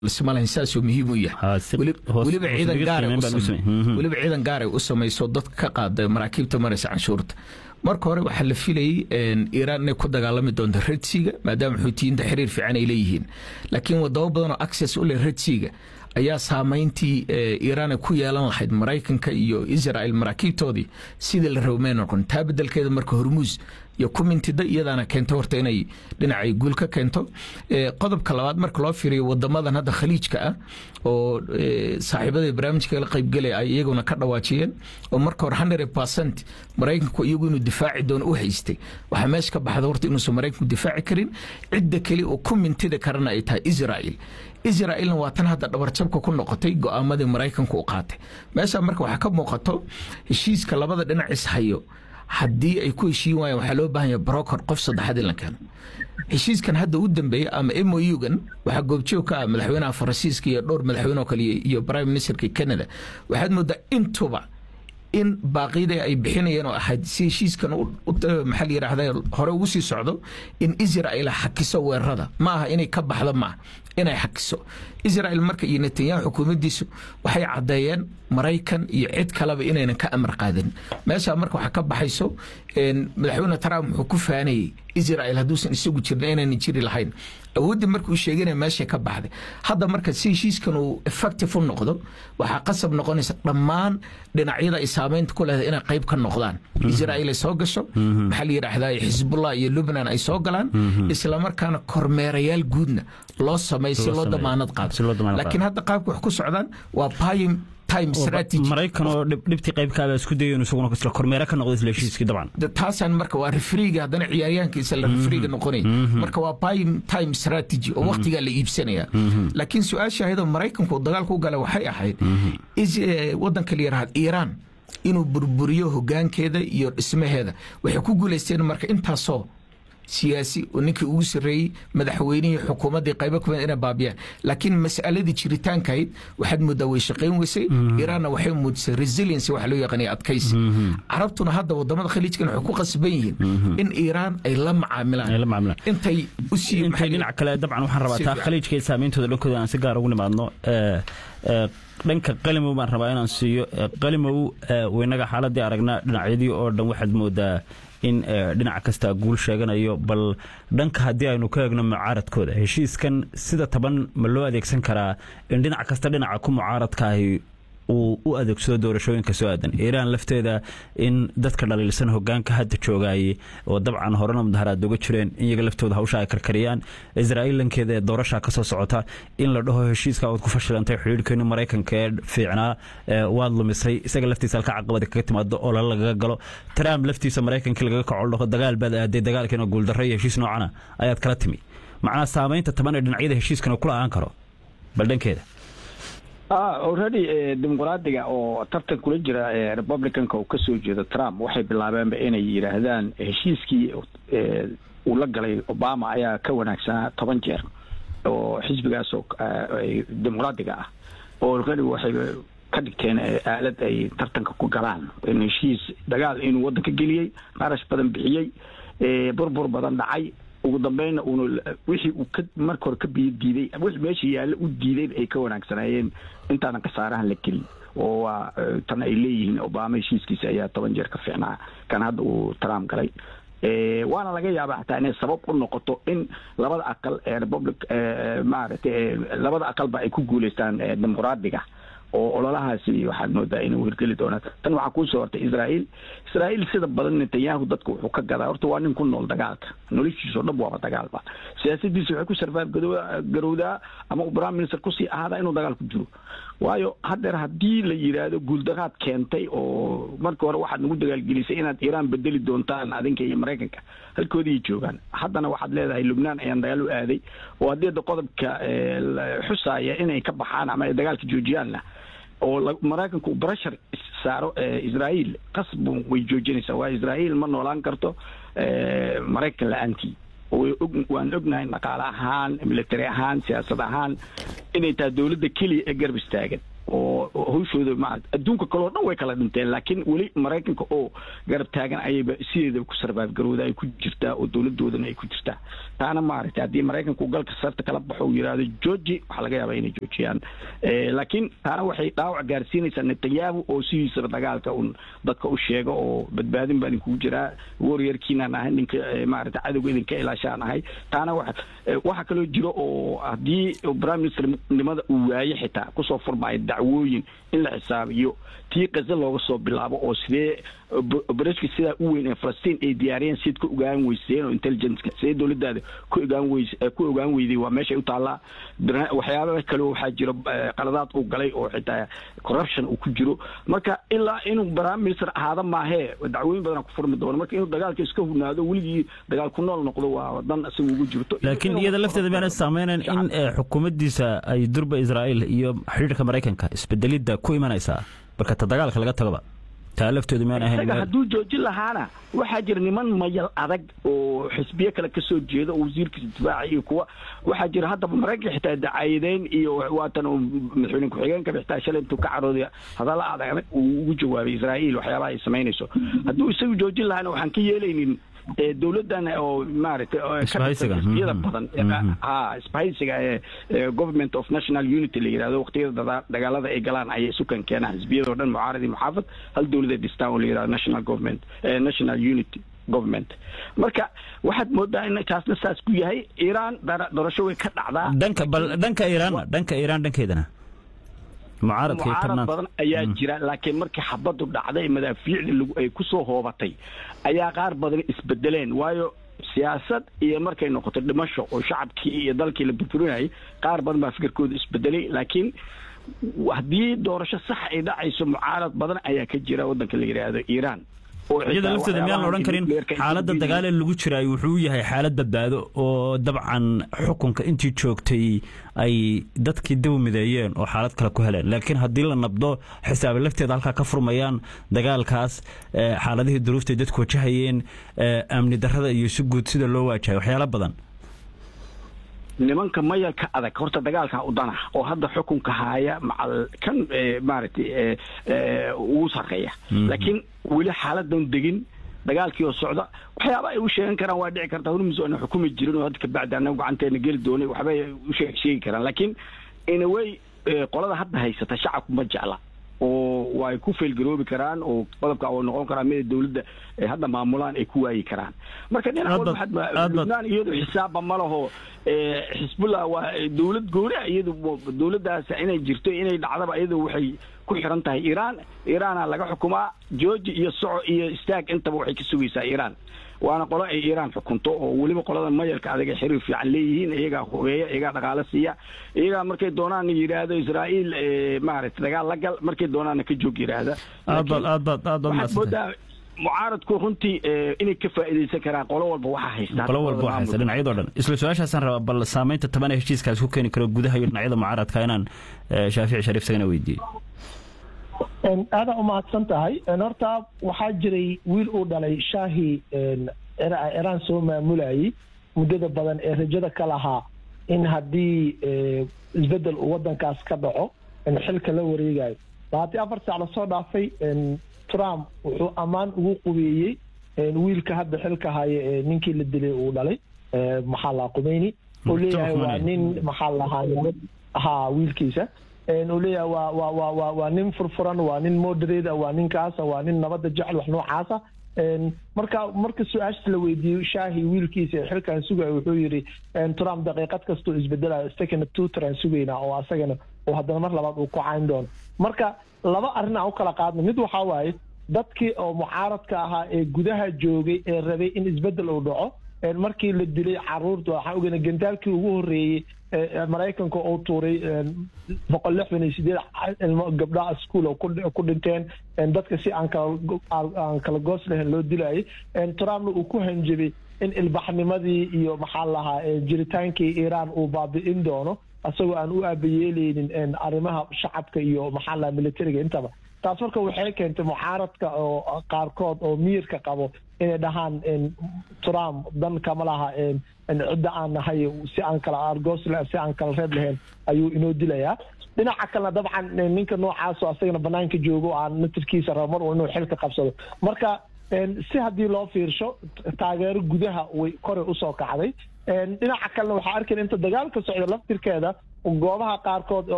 lismalayn saasuu muhiim u yahay weliba ciidan gaaray u samayso dadka ka qaada maraakiibta maraysa canshuurta marka hore waxaa la filayay iiraan inay ku dagaalami doonto redsiga maadaama xuutiyiinta xiriir fiican ay leeyihiin laakiin wadamo badan oo access u leh redsiga ayaa saamayntii iiraan ay ku yeelan lahayd maraykanka iyo israel maraakiibtoodii sidii la rabo may noqon taa bedelkeeda marka hormuus iyo kumintida iyadaana keento horta inay dhinacay guul ka keento qodobka labaad marka loo fiiriyo wadamadan hadda khaliijka ah oo saaxiibada barnaamijka la qaybgelaya ay iyaguna ka dhawaajiyeen oo marka hore hundred percent maraykanku iyagu inuu difaaci doono u haystay waxaa meesha ka baxda horta inuusan maraykanku difaaci karin cidda keli oo ku mintida karana ay tahay israel israelna waa tan hadda dhabarjabka ku noqotay go-aamadii maraykanku u qaatay meesha marka waxaa ka muuqato heshiiska labada dhinac ishayo haddii ay ku heshiin waayeen waxaa loo baahan yahay brokor qof saddexaad in la keeno heshiiskan hadda u dambeeyey ama m o u-gan waxaa goobjoog ka ah madaxweynaha faransiiska iyo dhowr madaxweyne oo kale iyo prime ministerka canada waxaad moodaa intuba in baaqyada ay bixinayeen oo ahayd si heshiiskan maxaa la yidhaahda hore ugu sii socdo in israel xakiso weerarada ma aha inay ka baxdo maaha inay xakiso israel marka iyo netanyahu xukuumaddiisu waxay caddeeyeen maraykan iyo cid kaleba inaynan ka amar qaadanin meeshaa marka waxaa ka baxayso madaxweyne trump wuxuu ku faanayey israel hadduusan isagu jirin inaynan jiri lahayn awooddii markuu sheeganaya meeshay ka baxday hadda marka si heshiiskan uu effective u noqdo waxaa qasab noqonaysa dhammaan dhinacyada ay saamaynta ku leedahay inay qayb ka noqdaan israel ay soo gasho maxaa la yidhaahdaa xisbullah iyo lubnan ay soo galaan islamarkaana kormeerayaal guudna loo sameey si loo damaanad qaado laakiin hadda qaabka wax ku socdaan waa payim maraykan oo dhibtii qaybkaaba isku dayo inuu isaguna isla kormeera ka noqdo isla heshiiskii dabcan taasaan marka waa refriga haddana ciyaaryahankiisa la refriga noqonaya marka waa prime time strategy oo waqtigaa la iibsanaya laakiin su-aasha ahaydoo maraykanku dagaalku gala waxay ahayd waddanka la yidhahda iiraan inuu burburiyo hogaankeeda iyo dhismaheeda waxay ku guulaysteen marka intaasoo siyaasi oo ninkii ugu sarreeyey madaxweynihii xukuumaddii qaybo kamid inay baabiyaan laakiin mas'aladii jiritaankahayd waxaad moodaa way shaqayn weysay iiraanna waxay muujisay resiliency waxa loo yaqaanaya adkaysi carabtuna hadda wadamada khaliijkan waxay ku qasban yihiin in iiraan ay la macaamilaan intay usii intay dhinac kale dabcan waxaan rabaa taa khaliijka iyo saameyntooda dhankooda aan si gaar ugu nimaadno dhanka qalimow baan rabaa inaan siiyo qalimow waynaga xaaladii aragnaa dhinacyadii oo dhan waxaad moodaa in dhinac kasta guul sheeganayo bal dhanka haddii aynu ka eegno mucaaradkooda heshiiskan sida taban ma loo adeegsan karaa in dhinac kasta dhinaca ku mucaaradkaahi uu u adeegsado doorashooyinka soo aadan iiraan lafteeda in dadka dhaliilsan hogaanka hadda joogaayey oo dabcan horena mudaharaad uga jireen in iyaga laftooda hawsha ay karkariyaan israa'iil lankeeda ee doorasha ka soo socota in la dhaho heshiiska ood ku fashilantay xidhiirhkeeni maraykanka ee fiicnaa waad lumisay isaga laftiisa halka caqabada kaga timaado oo lala lagaga galo trump laftiisa maraykankii lagaga kaco dhaho dagaal baad aaday dagaalkiina guuldarro iyo heshiis noocana ayaad kala timi macnaa saamaynta taban ee dhinacyada heshiiskana kula aan karo bal dhankeeda already dimuqraadiga oo tartan kula jira republicanka uu kasoo jeedo trump waxay bilaabeenba inay yidhaahdaan heshiiskii uu la galay obama ayaa ka wanaagsanaa toban jeer oo xisbigaas dimuqraadiga ah oo already waxay ka dhigteen aalad ay tartanka ku galaan in heshiis dagaal inuu waddanka geliyey qarash badan bixiyey burbur badan dhacay ugu dambeynna uuna wixii uu ka marka hore ka biyo diiday wixii meesha yaalla u diiday ay ka wanaagsanaayeen intaanan khasaarahan la gelin oo waa tan ay leeyihiin obama heshiiskiisa ayaa toban jeer ka fiicnaa kan hadda uu trump galay waana laga yaaba xataa inay sabab u noqoto in labada aqal ee republic maaragtay labada aqalba ay ku guuleystaan dimuqraadiga oo ololahaasi waxaad moodaa inuu hirgeli doonaa tan waxaa kuusoo hortay israael israael sida badan netanyahu dadka wuxuu ka gadaa horta waa nin ku nool dagaalka noloshiisao dhan waaba dagaalba siyaasadiisa waxay ku sarfaab garowdaa ama uu prime minister kusii ahaadaa inuu dagaal ku jiro waayo haddeer haddii la yidhaahdo guuldaraad keentay oo marka hore waxaad nagu dagaalgelisay inaad iiraan bedeli doontaan adinka iyo maraykanka halkoodii joogaan haddana waxaad leedahay lubnaan ayaan dagaal u aaday oo haddii da qodobka xusaaya inay ka baxaan ama ay dagaalka joojiyaanna oo maraykanku uu breshar saaro israael qasbu way joojinaysaa waa israael ma noolaan karto maraykan la-aantii waan ognahay dhaqaale ahaan military ahaan siyaasad ahaan inay tahay dowladda keliya ee garab istaagan oo hawshooda ma adduunka kaleo dhan way kala dhinteen laakiin weli maraykanka oo garab taagan ayayba sideedaba ku sarbaab garowda ay ku jirtaa oo dowladoodana ay ku jirtaa taana maaragtay haddii maraykanku galka sarta kala baxo uu yidhaahdo georgi waxaa laga yaabaa inay joojiyaan laakiin taana waxay dhaawac gaarsiinaysaa netanyahu oo sidiisaba dagaalka un dadka u sheega oo badbaadin baa idinkugu jiraa warriorkiinaan ahay ninka maaragtay cadowga idinka ilaashaan ahay taana wa waxaa kaloo jiro oo haddii prime minister nimada uu waaye xitaa kusoo furmaayo dacwooyin in la xisaabiyo tii kaze looga soo bilaabo oo sidee obereshka sidaa u weyn ee falastiin ay diyaariyeen siad ka ogaan weyseen oo intelligenceka sidee dowladdaada ku ogaan weys ku ogaan weyday waa meeshay u taallaa waxyaaba kale waxaa jiro qaladaad uu galay oo xitaa corruption uu ku jiro marka ilaa inuu prime minister ahaada maahee dacwooyin badan ku furmi doono marka inuu dagaalka iska hunaado weligii dagaal ku nool noqdo waa dan isaga ugu jirto laakiin iyada lafteeda miyaana saameynayn in xukuumaddiisa ay durba israa'iil iyo xidhiirka maraykanka isbedelidda ku imanaysaa marka ta dagaalka laga tagoba taa laftoodu miyaan ahayn isaga hadduu joojin lahaana waxaa jira niman mayal adag oo xisbiye kale kasoo jeeda oo wasiirkiisa difaaca iyo kuwa waxaa jira haddaba maraykanka xitaa dacaayadeyn iyo waatan madaxweyne ku-xigeenka xitaa shalay intuu ka carooday hadalla adag uu ugu jawaabay israa'iil waxyaabaha ay samaynayso hadduu isagu joojin lahaana waxaan ka yeelaynin dowladdan oo maaragtay xisbiyada badan ha isbahaysiga ee government of national unity la yidhahdo waqtiyada dagaalada ay galaan ayay sukan keenaan xisbiyadoo dhan mucaarad iyo muxaafad hal dowlad ay dhistaan oo la yidhahdo national government national unity government marka waxaad moodaa in kaasna saas ku yahay iiraan doorasho way ka dhacdaa dhanka bal dhanka iiraan dhanka iiraan dhankeedana mucaarad badan ayaa jira laakiin markii xabadu dhacday madaafiicda ay kusoo hoobatay ayaa qaar badan isbedeleen waayo siyaasad iyo markay noqoto dhimasho oo shacabkii iyo dalkii la burburinayay qaar badan baa fikirkooda isbedelay laakiin haddii doorasho sax ay dhacayso mucaarad badan ayaa ka jira waddanka la yidhaahdo iiraan iyada lafteeda miyaan la odhan karin xaaladda dagaal ee lagu jiraay wuxuu yahay xaalad badbaado oo dabcan xukunka intii joogtay ay dadkii dib u mideeyeen oo xaalad kale ku heleen laakiin haddii la nabdo xisaabe lafteeda halkaa ka furmayaan dagaalkaas xaaladihii duruuftay dadku wajahayeen amni darrada iyo si guud sida loo waajahay waxyaalo badan nimanka mayalka adag horta dagaalka udana oo hadda xukunka haaya macal kan maaragtay ugu sarreeya laakiin weli xaaladan degin dagaalkii oo socda waxyaaba ay u sheegan karaan waa dhici kartaa hormus aana xukumi jirin oo hadda kabacdi anaga gacanteena geli doonay waxbay u sheegi karaan laakiin inaway qolada hadda haysata shacabku ma jecla oo way ku faylgaroobi karaan oo qodobka oo noqon karaa mida dowladda hadda maamulaan ay ku waayi karaan marka dhinac lubnaan iyadu xisaabba ma laho xisbullah waa dowlad gooni iyadu dowladdaas inay jirto inay dhacdaba iyadu waxay ku xiran tahay iiraan iiraana laga xukumaa georgi iyo soco iyo istaag intaba waxay ka sugaysaa iiraan waana qolo ay iiraan xukunto oo weliba qolada mayalka adag ay xiriir fiican leeyihiin iyagaa hogeeya iyagaa dhaqaalo siiya iyagaa markay doonaan yidhaahdo israa'iil maaragtay dagaal la gal markay doonaana ka joog yidhaahda waxaad moodaa mucaaradku runtii inay ka faa'iidaysan karaan qolo walba waxaa haysta qolo walba waxaa haysta dhinacyadoo dhan isla su-aashaasaan rabaa bal saamaynta taban ee heshiiskaas ku keeni karo gudaha iyo dhinacyada mucaaradka inaan shaafici shariif sagana weydiiyey aada umahadsan tahay horta waxaa jiray wiil uu dhalay shaahi iraan soo maamulayay muddada badan ee rajada ka lahaa in haddii isbedel uu wadankaas ka dhaco xilka la wareegayo labaatan afar saac lasoo dhaafay trump wuxuu ammaan ugu qubeeyey wiilka hadda xilka haya ee ninkii la dilay uu dhalay maxaa lahaa qumeyni uu leeyahay waa nin maxaa lahaa ha wiilkiisa uu leeyahay waa waa waa waa waa nin furfuran waa nin moderate waa ninkaasa waa nin nabadda jecel wax noocaasa marka marka su-aashta la weydiiyey shaahi wiilkiisa ee xilkan sugaya wuxuu yidhi trump daqiiqad kastoo isbedelayo second tutoran sugaynaa oo asagana oo haddana mar labaad uu ku cayn doono marka laba arrin aan u kala qaadno mid waxaa waaye dadkii oo mucaaradka ahaa ee gudaha joogay ee rabay in isbedel uu dhaco markii la dilay caruurta waxaan ogeyna gandaalkii ugu horreeyey maraykanka oo tuuray boqol lixdan iyo sideed ilmo gabdhaha school oo ku dhinteen dadka si aan kalaaan kala goos lahayn loo dilayay trumpna uu ku hanjabay in ilbaxnimadii iyo maxaa lahaa jiritaankii iiraan uu baabi'in doono isagoo aan u aabayeeleynin arrimaha shacabka iyo maxaa lahaa militariga intaba taas marka waxay keentay mucaaradka oo qaarkood oo miyirka qabo inay dhahaan trump dan kama laha cidda aan nahay si aan kala argos si aan kala reeb lahayn ayuu inoo dilayaa dhinaca kalena dabcan ninka noocaasoo asagana banaanka joogo aan natirkiisa rabo mar inuu xilka qabsado marka si haddii loo fiirsho taageero gudaha way koray usoo kacday dhinaca kalena waxaa arkayna inta dagaalka socda laftirkeeda goobaha qaarkood